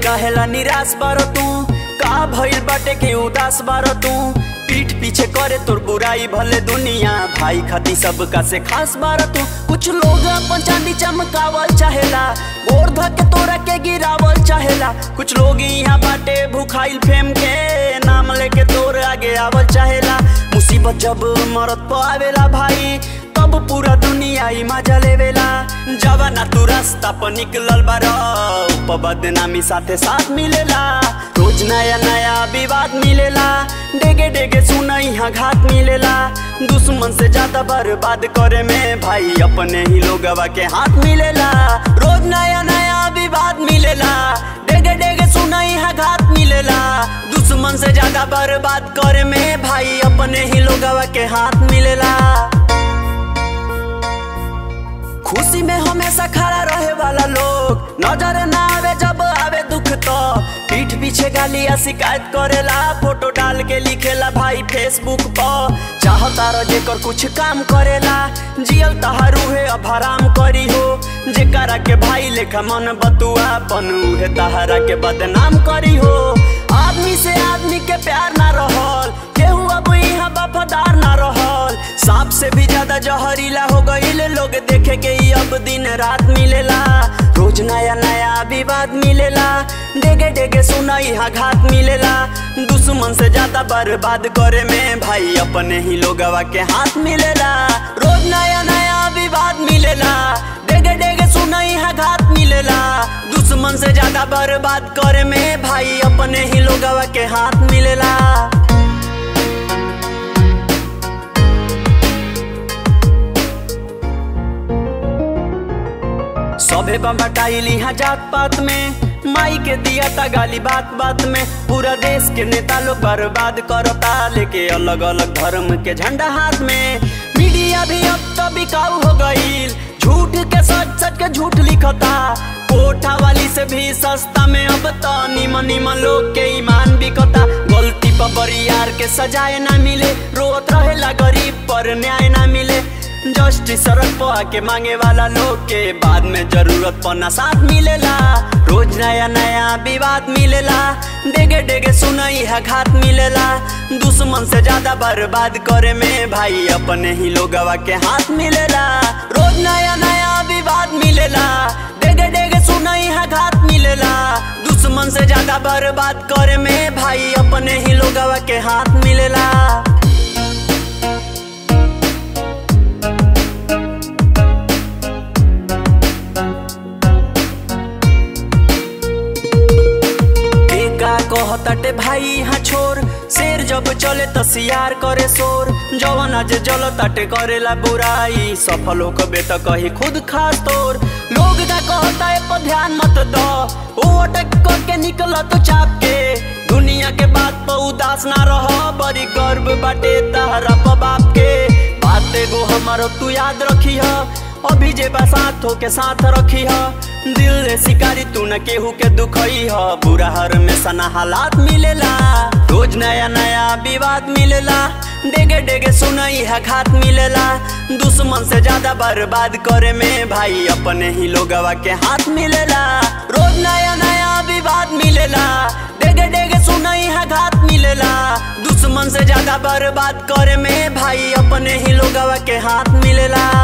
रहेला निराश बारो तू का भइल बाटे के उदास बारो तू पीठ पीछे करे तोर बुराई भले दुनिया भाई खाती सबका से खास बारो तू कुछ लोग अपन चांदी चमकावल चाहेला गोर धके तोरा के गिरावल चाहेला कुछ लोग यहाँ बाटे भूखाइल फेम के नाम लेके तोर आगे आवल चाहेला मुसीबत जब मरत पर आवेला भाई तब पूरा दुनिया ही मजा लेवेला जवाना तू रास्ता पर निकलल बारा ऊपर बदनामी साथे साथ मिलेला रोज नया नया विवाद मिलेला डेगे डेगे सुना यहाँ घात मिलेला दुश्मन से ज्यादा बर्बाद करे में भाई अपने ही लोगवा के हाथ मिलेला रोज नया नया विवाद मिलेला डेगे डेगे सुना यहाँ घात मिलेला दुश्मन से ज्यादा बर्बाद करे में भाई अपने ही लोगवा के हाथ मिलेला खुशी में हमेशा खड़ा रहे वाला लोग नजर ना आवे जब आवे दुख तो पीठ पीछे गाली या शिकायत करेला फोटो डाल के लिखेला भाई फेसबुक पर चाहता रह जेकर कुछ काम करेला जियल तहारू है अब हराम करी हो जेकरा के भाई लेखा मन बतुआ पन उहे तहरा के बदनाम करी हो आदमी से आदमी के प्यार ना रहल केहू अब यहाँ वफादार ना रहल सांप से भी ज्यादा जहरीला हो गईल लोग देखे के ही अब दिन रात मिलेला रोज नया नया विवाद मिलेला डेगे डेगे सुना यहाँ घात मिलेला दुश्मन से ज्यादा बर्बाद करे में भाई अपने ही लोगवा के हाथ मिलेला रोज नया नया विवाद मिलेला डेगे डेगे सुना यहाँ घात मिलेला दुश्मन से ज्यादा बर्बाद करे में भाई अपने ही लोगवा के हाथ मिलेला सभे बम्बटाइल यहाँ जात पात में माई के दिया ता गाली बात बात में पूरा देश के नेता लोग बर्बाद करता लेके अलग अलग धर्म के झंडा हाथ में मीडिया भी अब तो बिकाऊ हो गईल झूठ के सच सच के झूठ लिखता कोठा वाली से भी सस्ता में अब तो निमन निमन लोग के ईमान बिकता गलती पर बरियार के सजाए ना मिले रोत रहेला गरीब पर न्याय ना मिले जस्टिस सड़क पर आके मांगे वाला लोग के बाद में जरूरत पना साथ मिलेला रोज नया नया विवाद मिलेला डेगे डेगे सुनई है घात मिलेला दुश्मन से ज्यादा बर्बाद करे में भाई अपने ही लोगवा के हाथ मिलेला रोज नया नया विवाद मिलेला डेगे डेगे सुनई है घात मिलेला दुश्मन से ज्यादा बर्बाद करे में भाई अपने ही लोगवा के हाथ मिलेला का कहताटे भाई यहाँ छोर शेर जब चले त सियार करे शोर जवन आज जल ताटे करेला बुराई सफल हो कबे त कही खुद खास तोर लोग का कहता है पर ध्यान मत दो वो अटक करके निकल तो चाप के दुनिया के बात पर उदास ना रह बड़ी गर्व बाटे तहरा पर बाप के बात एगो हमारो तू याद रखी है अभी जे बसात हो के साथ रखी है दिल रे शिकारी तू न केहू के दुखई ह बुरा हर में सना हालात मिलेला रोज नया नया विवाद मिलेला डेगे डेगे सुनई है घात मिलेला दुश्मन से ज्यादा बर्बाद करे में भाई अपने ही लोगवा के हाथ मिलेला रोज नया नया विवाद मिलेला डेगे डेगे सुनई है घात मिलेला दुश्मन से ज्यादा बर्बाद करे में भाई अपने ही लोगवा के हाथ मिलेला